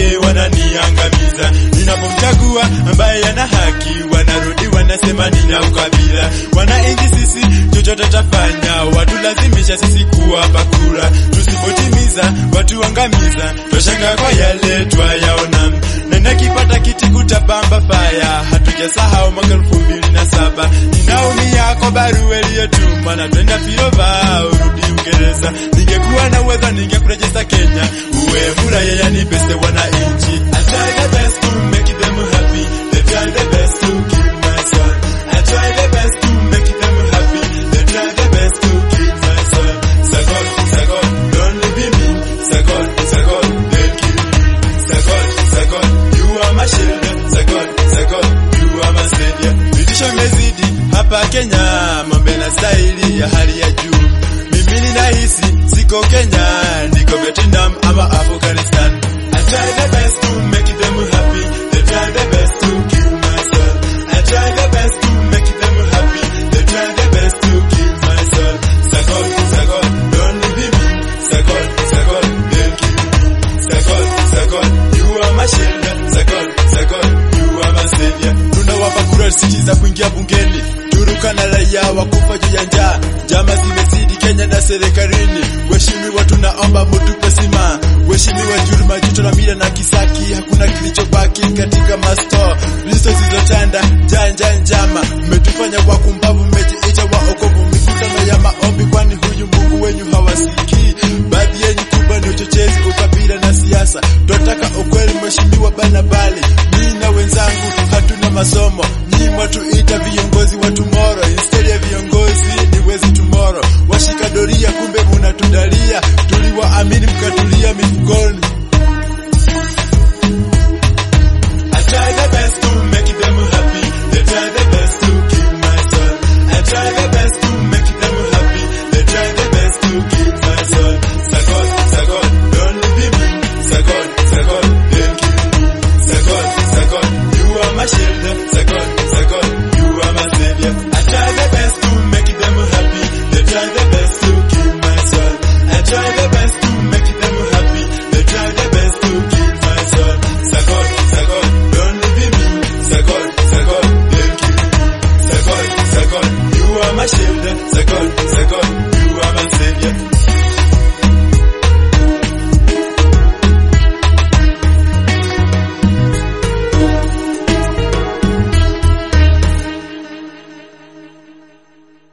wake wananiangamiza. Ninapomchagua ambaye ana haki, wanarudi wanasema nina ukabila. Wananchi sisi chochote tafanya, watulazimisha sisi kuwapa kura. Tusipotimiza watuangamiza, twashanga kwa yale twayaona. Na nakipata kiti kutapamba faya, hatujasahau mwaka elfu mbili na saba. Ninaumia kwa barua iliyotuma na twenda Filova urudi Uingereza. Ningekuwa na uwezo ningekurejeza Kenya, uwe muraya yanipese wananchi. I try the best to make them happy, they try the best to kill my soul. I try the best to make them happy, they try the best to kill my soul. Sagol, Sagol, don't leave me. Sagol, Sagol, they'll kill me. Sagol, Sagol, you are my shelter. Sagol, Sagol, you are my savior. Vitisho imezidi hapa Kenya, mambo na staili ya hali ya juu. Mimi ninahisi siko Kenya, niko Vietnam ama Afghanistan. I try the best to make them happy, they try the best to kill my soul. I try the best to make them happy, they try the best to kill my soul. Sagol, Sagol, don't leave me. Sagol, Sagol, they'll kill me. Sagol, Sagol, you are my shelter. Sagol, Sagol, you are my savior. Tunawapa kura siti za kuingia bungeni, turuka na raia wakufa juu ya njaa. Njama zimezidi Kenya na serikalini, waheshimiwa tunaomba mutupe sima. Waheshimiwa Juru, Majuto na Mira na Kisaki, hakuna kilichobaki katika masto listo zilizotanda janja njama, mmetufanya kwa kumbavu, mmejiita waokovu, mikutano ya maombi, kwani huyu